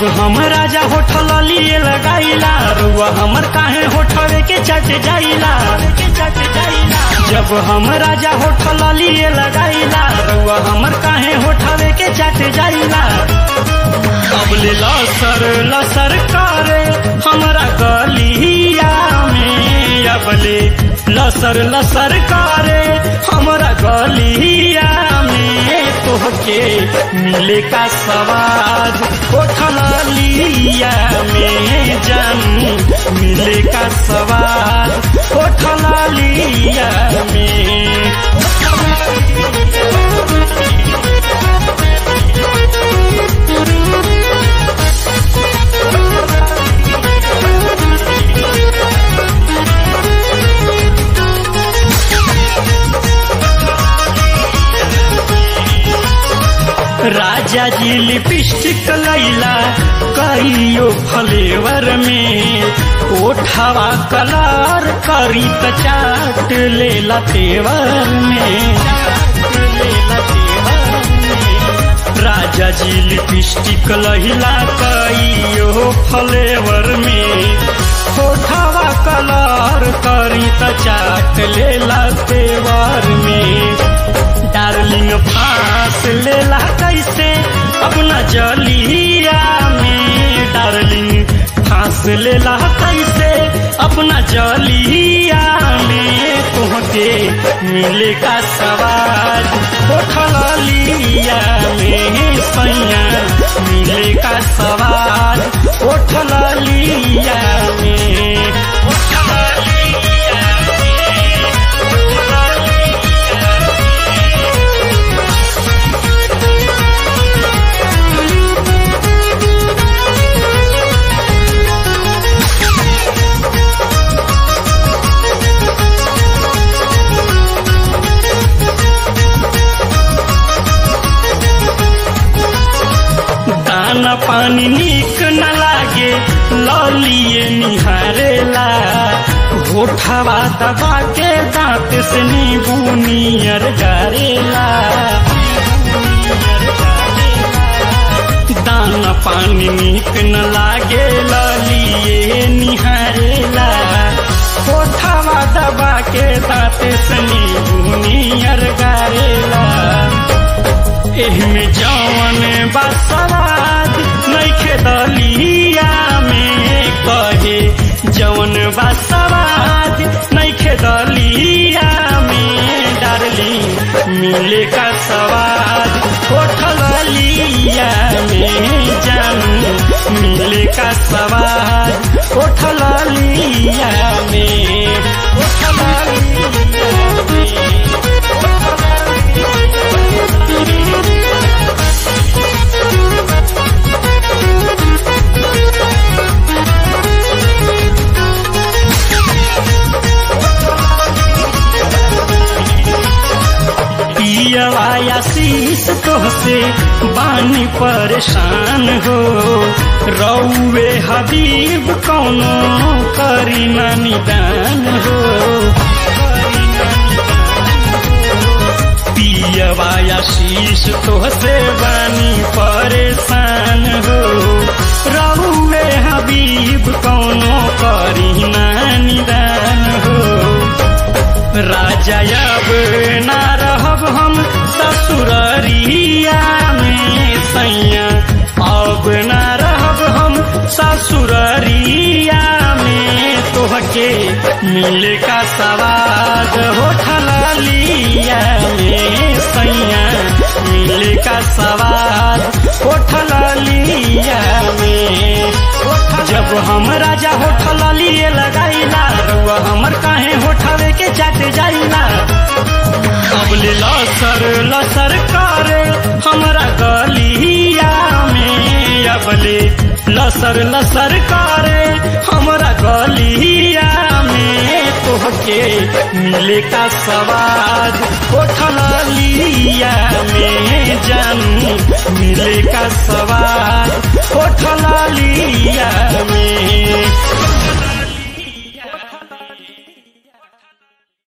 जब हम राजा होठल लिए लगाइला रुआ हमर काहे होठवे के चट जाइला के चट जाइला जब हम राजा होठल लिए लगाइला रुआ हमर काहे होठवे के चट जाइला अबले लसर लसर करे हमरा गलिया में अबले लसर लसर करे हमरा गलिया में तोहके मिले का सवाद उठल लिया में जानू मिले का सवाद उठल लिया में राजा जी लिपस्टिक लैला कहियो फ्लेवर में ओठवा कलर करी त चाट लेला तेवर में लेला तेवर में। राजा जी लिपस्टिक लहिला कहियो फ्लेवर में ओठवा कलर करी त चाट लेला तेवर में डार्लिंग फांस लेला कैसे अपना जलिया में डार्लिंग फांस लेला कैसे अपना जलिया में तुहके मिले का सवाल उठल लिया में सैया मिले का सवाल उठल लिया में उठल लिया में उठल दाना पानी निक न लागे ललिए निहारेला होठवा दबा के दांत से नींबू नियर गारेला दाना पानी निक न लागे ललिए निहारेला होठवा दबा के दांत से नींबू नियर गारेला एहमे जवन बसवाद नैखे दलिया में कहे जवन बसवाद नैखे दलिया में डारली मिले का सवाद होठल लिया में जानू मिले का सवाद होठल लिया में होठल लिया में पियवा शीश तोहसे बानी परेशान हो रौवे हबीब कौनो करी ना निदान हो पियवा शीश तोहसे बानी परेशान हो रौवे हबीब कौनो करी ना निदान हो राजा अब ना रहब हम ससुररिया में सैया अब ना रहब हम ससुररिया में तोहके मिले का सवाद होठल लिया में सैया मिले का सवाद होठल लिया में जब हम राजा होठल लिए लगाइला रुआ हमर काहे होठवे के चाट जाइला अबले लसर लसर करे हमरा गलिया में अबले लसर लसर करे हमरा गलिया में तोहके मिले का सवाद उठल लिया में जानू मिले का सवाद